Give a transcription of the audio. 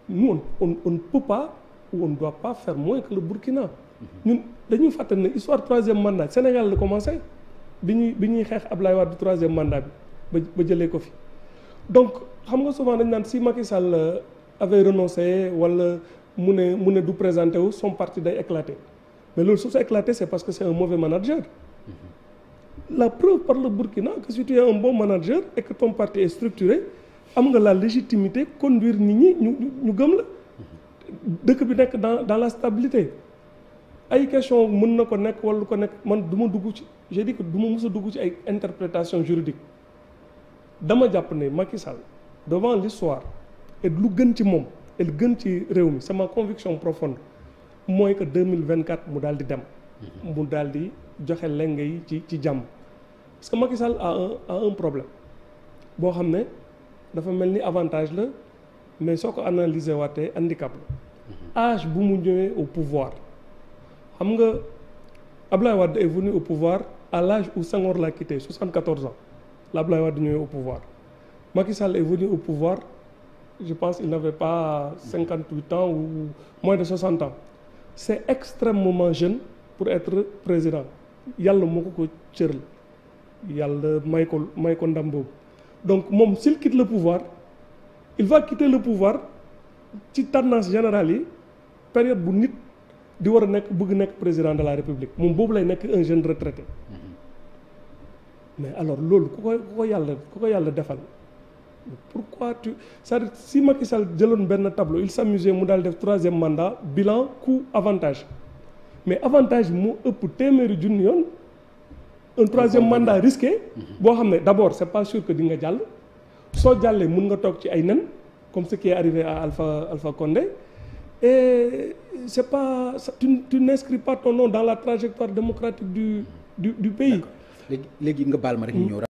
nous on on on ne peut pas ou on ne doit pas faire moins que le Burkina ñun dañuy fàttali ne histoire troisième mandat Sénégal la commencé bi ñuy bi ñuy xeex Ablaye Wade troisième mandat bi ba ba jëlee ko fi donc xam nga souvent dañ naan si Macky Sall avait renoncé wala mu ne mu ne du présenté wu son parti day éclaté mais loolu su sa éclaté c'est parce que c'est un mauvais manager la preuve par le Burkina que si tu es un bon manager et que ton parti est structuré am nga la légitimité conduire nit ñi ñu ñu gëm la dëkk bi nekk dans dans la stabilité ay question mën na ko nekk wala lu ko nekk man du ma dugg ci j'ai dit que du ma mës a dugg ci ay interprétation juridique dama jàpp ne Macky Sall devant l'histoire et lu gën ci moom et lu gën ci réew mi c'est ma conviction profonde mooy que 2024 mu daal di dem mu daal di joxe lenge yi ci ci jàmm parce que Macky Sall a un a un problème boo xam ne dafa mel ni avantage la mais soo ko analyser waatee handicap la âge bu mu ñëwee au pouvoir xam nga Ablaye Wade est venu au pouvoir à l'âge où Senghor l'a quitté 74 ans la Ablaye Wade ñëwee au pouvoir Macky Sall est venu au pouvoir je pense il n'avait pas 58 ans ou moins de 60 ans c'est extrêmement jeune pour être président yàlla moo ko ko cëral yàlla may ko may ko ndam boobu donc moom s'il quitte le pouvoir il va quitter le pouvoir ci tendance générale yi période bu nit di war a nekk bëgg nekk président de la république moom boobu lay nekk un jeune retraité mais alors loolu ku ko ku ko yàlla ku ko yàlla defal pourquoi tu c'est-à-dire si Macky Sall jëloon benn tableau il s'amusait mu daal def troisième mandat bilan coût avantage mais avantage bi moo ëpp téeméeri junni yoon un troisième mandat risqué boo xam ne d'abord c'est pas sûr que di nga jàll soo jàllee mun nga toog ci ay nen comme ce qui est arrivé à Alpha Alpha Condé et c'est pas tu tu n'inscris pas ton nom dans la trajectoire démocratique du du du pays léegi léegi nga baal ma rek ñu ñëw